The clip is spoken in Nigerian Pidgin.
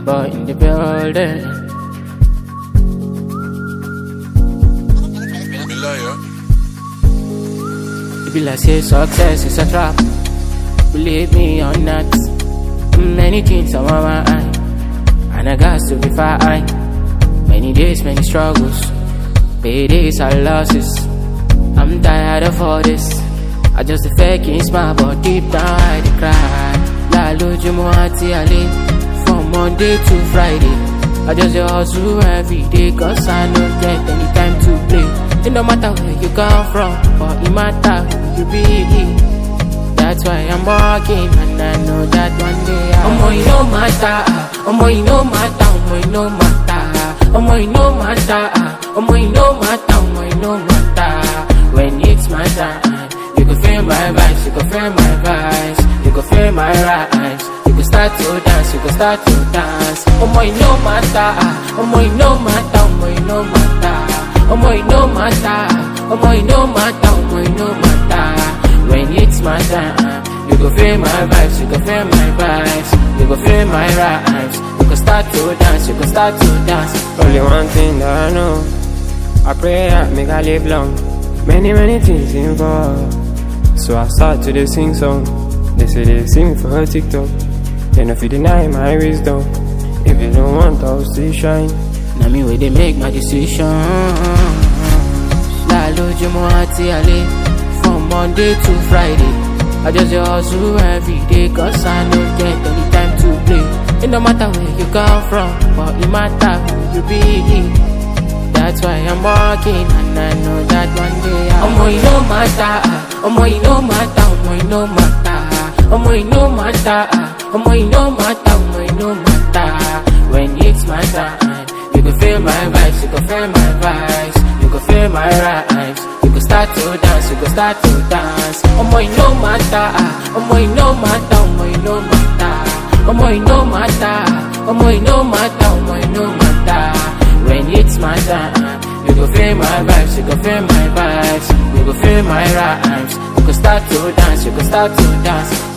boy in the building. Malaya. It be like say success is a trap. Believe me or not, many things are on my eye, and I got to be fine. Many days, many struggles, paydays are losses. I'm tired of all this. I just a faking smile, but deep down I dey cry. La lojumo ati ale, from Monday to Friday. I just dey hustle every day, cause I no get any time to play. It no matter where you come from, but it matter who you be. That's why I'm working, and I know that one day I. Omo, it no matter, ah. omo, it no matter, omo, it no matter, ah. omo, it no matter, ah. omo, it no matter, omo, it no matter. When it's my time, you can feel my vibes, you can feel my vibes, you can feel my rhymes. You can start to dance, you can start to dance. Omo, it no matter, ah. omo, it no matter, omo, it no matter. Omo, it no matter, omo, it no matter, omo, it no matter. When it's my time, you can feel my vibes, you can feel my vibes, you can feel my rhymes. You can start to dance, you can start to dance. Only one thing that I know. I pray that make I live long. Many, many things involved. So I start to dey sing song. They say they sing for her TikTok. Then if you deny my wisdom, if you don't want, I'll still shine. Now me where they make my decision. La lojumo ati ale, from Monday to Friday. I just dey hustle every day, cause I no get any time to play. It no matter where you come from, but it matter who you be. That's why I'm working, and I know that one day I. Omo, it no matter, ah. omo, it no matter, omo, it no matter, ah. omo, it no matter, ah. omo, it no matter, omo, it no matter. When it's my time, you can feel my vibes, you can feel my vibes, you can feel my rhymes. You can start to dance, you can start to dance. Omo, it no matter, ah. omo, it no matter, omo, it no matter, omo, it no matter, omo, it no matter, omo, it no matter. When it's my time, you can feel my vibes, you can feel my vibes, you can feel my rhymes. You can start to dance, you can start to dance.